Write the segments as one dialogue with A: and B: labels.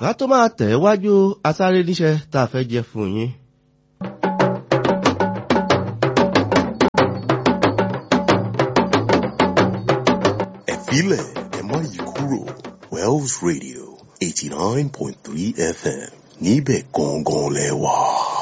A: ká tó máa tẹ̀ wájú asáré níṣẹ́ tá a fẹ́ jẹ fún yín.
B: ẹ̀fílẹ̀ ẹ má yí kúrò Wells Radio eighty nine point three FM níbẹ̀ gangan lẹ wà.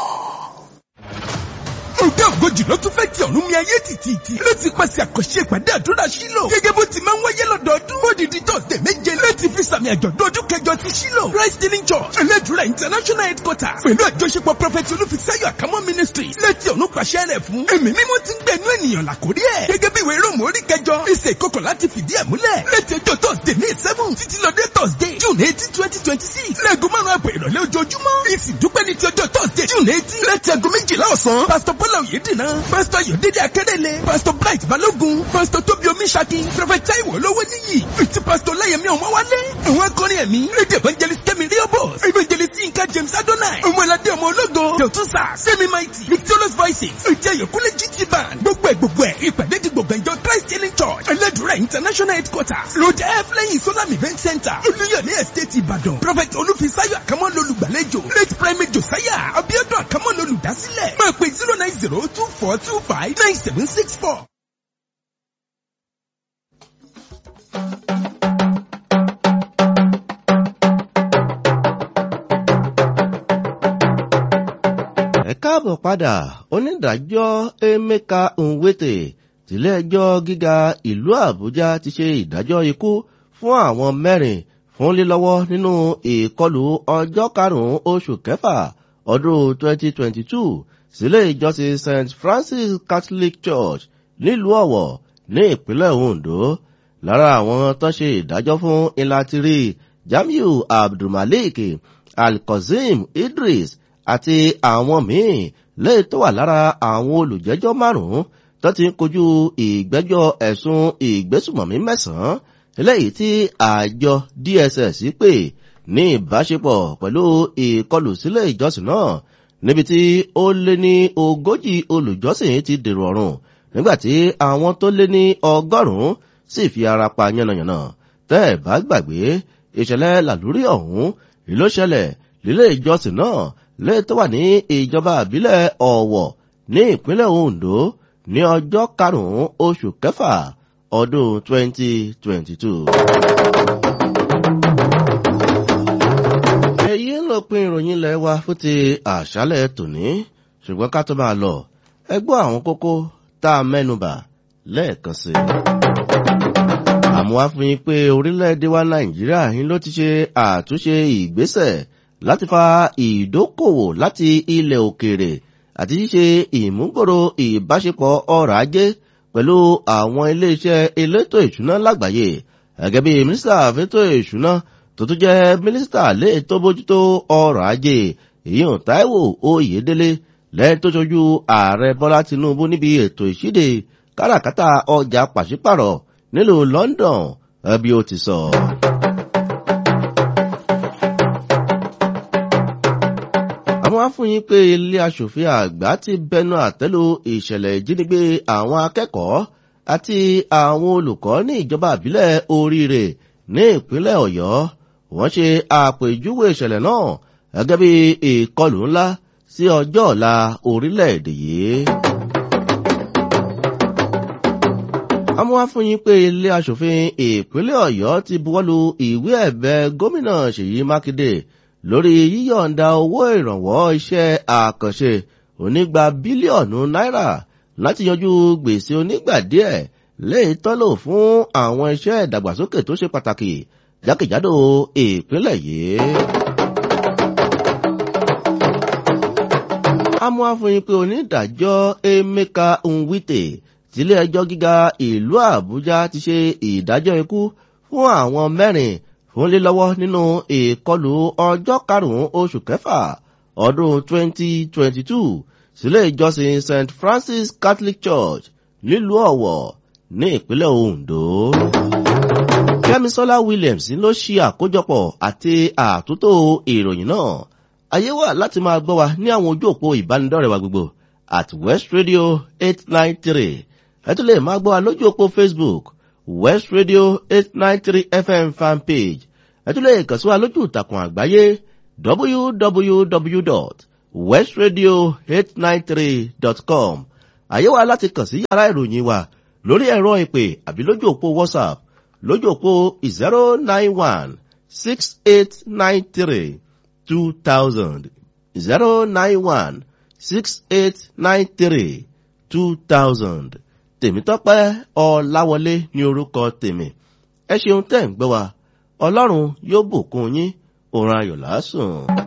C: Òde ògojì ló tún fẹ́ di ọ̀run mi ayé tìtìtì. Ló ti pàṣẹ àkànṣe ìpàdé àdúrà sílò. Gẹ́gẹ́ bó ti máa ń wáyé lọ́dọọdún. Ó di di tọ̀sẹ̀ méje láti fi sàmì àjọ̀dún ọdún kẹjọ ti sílò. Christ Healing Church. Ẹlẹ́dùrà International Headquarters. Pẹ̀lú àjọṣepọ̀ Prọfẹ̀tì Olúfisáyọ̀ Àkámọ́ Ministry. Láti ọ̀run pàṣẹ rẹ̀ fún. Ẹ̀mí mímọ́ ti ń gbẹ̀nú ènìyàn làkórí ẹ̀. Gẹ́gẹ́ bí ìwé Róòmù orí kẹjọ. Ìṣe ìkọkọ̀ láti fìdí ẹ̀ múlẹ̀. Láti ọjọ́ Thursday ní seven títí lọ dé Thursday June eighteen twenty twenty six. Lẹ́ẹ̀gùn márùn-ún àbọ̀ ìrọ̀lẹ́ ojoojúmọ́. Ìsìndúpẹ́ ní ti ọjọ́ Thursday June eighteen. Láti aago méjìlá ọ̀sán. Pásítọ̀ Bọ́lá Oyèdìnà. Pásítọ̀ Yòdédé Akérèlé. Pásítọ̀ Bright Balógun. Pásítọ̀ Tóbi Omiṣaki. Prọfẹ̀t Táíwò Olówó Níyì. Ìtì Pásítọ̀ Láyẹ̀mí Ọmọwálé. Àwọn akọrin ẹ̀mí. Rédí Evangelist Kẹ́mi Ríọ́bọ̀s. Evangelist Yinka James Adonai. Ọmọládé ọmọ ológo. Dọ̀túnṣà. Sẹ́mi Mighty. Victorious Voices. Ìjẹ́ Yòkúlé GT Band. Gbogbo ẹ̀ gbogbo ẹ̀. Ìpàdé di gbogbo ìjọ Christ Healing Church. Ẹlẹ́dùrà International Headquarters. Road F lẹ́yìn Solam Event Center. Olúyọ̀lé Estate Ìbàdàn. Prọfẹ̀t Olúfisáyọ̀ Àkámọ́ lolùgbàlejò. Late Primate Josiah. Abiodun Àkámọ́ lolùdásílẹ̀. Máa pè zero nine zero two four two five nine seven six four.
A: ẹ káàbọ̀ padà onídàájọ́ emeka nwete tìlẹ́ẹjọ́ gíga ìlú àbújá ti ṣe ìdájọ́ ikú fún àwọn mẹ́rin fún lílọ́wọ́ nínú ìkọlù ọjọ́ karùn-ún oṣù kẹfà ọdún 2022 sílé ìjọsìn st francis catholic church nílùú ọ̀wọ̀ ní ìpínlẹ̀ ondo lára àwọn tó ṣe ìdájọ́ fún ìlàtìrí jamiu abdulmalik alkozim idris àti àwọn míì lẹ́yìn tó wà lára àwọn olùjẹ́jọ́ márùn-ún tó ti ń kojú ìgbẹ́jọ́ ẹ̀sùn ìgbésùmọ̀mí mẹ́sàn-án eléyìí tí àjọ dss pè ní ìbáṣepọ̀ pẹ̀lú ìkọlù sílé ìjọsìn náà níbi tí ó lé ní ogójì olùjọ́sìn ti dèrò ọ̀run nígbàtí àwọn tó lé ní ọgọ́rùn-ún sì fi ara pa yánnayànna tẹ́ ẹ̀ bá gbàgbé ìṣẹ̀lẹ̀ làlúrí ọ̀hún ló ṣẹlẹ̀ lílé ìjọsìn náà lè tó wà ní ìjọba àbílẹ̀ ọ̀wọ̀ ní ìpínlẹ̀ ondo ní ọjọ́ karùn-ún oṣù kẹfà ọdún 2022. èyí ń lọ pin ìròyìn ilẹ̀ wa fún ti àṣálẹ̀ tòní ṣùgbọ́n ká tó máa lọ ẹgbọ́ àwọn kókó tá a mẹ́nubà lẹ́ẹ̀kan sí i. àmọ́ wá fún yín pé orílẹ̀-èdè wa nàìjíríà yín ló ti ṣe àtúnṣe ìgbésẹ̀ láti fa ìdókòwò láti ilẹ̀ òkèèrè àti ṣíṣe ìmúgbòrò ìbáṣepọ̀ ọrọ̀ ajé pẹ̀lú àwọn iléeṣẹ́ elétò ìṣúná lágbàáyé gẹ́gẹ́ bí mínísítà fẹ́tò ìṣúná tó tún jẹ́ mínísítà lè tó bójútó ọrọ̀ ajé ìyún táíwò oyèdélé lẹ́yìn tó ṣojú ààrẹ bọ́lá tinubu níbi ètò ìṣíde káràkátà ọjà pàṣípàrọ̀ nílùú london ẹbí ó ti sọ. àwọn afúnyín pé ilé aṣòfin àgbà ti bẹnu àtẹ́lu ìṣẹ̀lẹ̀ ìjínigbé àwọn akẹ́kọ̀ọ́ àti àwọn olùkọ́ ní ìjọba àbílẹ̀ oríire ní ìpínlẹ̀ ọ̀yọ́ wọ́n ṣe àpèjúwe ìṣẹ̀lẹ̀ náà gẹ́gẹ́ bí ìkọlù ńlá sí ọjọ́ ọ̀la orílẹ̀-èdè yìí. àmọ́ afúnyín pé ilé aṣòfin ìpínlẹ̀ ọ̀yọ́ ti buwọ́lu ìwé ẹ̀bẹ̀ gómìnà ṣèyí mákindé lórí yíyọ̀ǹda owó ìrànwọ́ iṣẹ́ àkànṣe onígba bílíọ̀nù náírà láti yanjú gbèsè onígbà díẹ̀ léyìí tọ́lò fún àwọn iṣẹ́ ìdàgbàsókè tó ṣe pàtàkì jákèjádò ìpínlẹ̀ yìí. amú àfihàn pé onídàájọ́ emeka nwite tílé ẹjọ́ gíga ìlú àbújá ti ṣe ìdájọ́ ikú fún àwọn mẹ́rin fún lílọ́wọ́ nínú ìkọlù ọjọ́ karùn-ún oṣù kẹfà ọdún 2022 sílé ìjọsìn st francis catholic church nílùú ọ̀wọ̀ ní ìpínlẹ̀ ondo. kẹ́misọ́lá williams ló ṣe àkójọpọ̀ àti àtúntò ìròyìn náà ayé wà láti máa gbọ́ wa ní àwọn ojú òpó ìbánidọ́rẹ̀ wa gbogbo at west radio 893 ẹ tún lè máa gbọ́ wa lójú òpó facebook west radio 893 fm fanpage ẹ tún lè kàn sí wa lójú ìtàkùn àgbáyé www.westradio893.com àyè wa láti kàn sí yàrá ìròyìn wa lórí ẹ̀rọ ìpè àbí lójú òpó whatsapp lójú òpó zero nine one six eight nine three two thousand zero nine one six eight nine three two thousand tèmítọ́pẹ́ ọ̀làwọlé ní orúkọ tèmi ẹ ṣeun tẹ́ ń gbọ́ wa ọlọ́run yóò bùkún yín òun ayọ̀ lásùn.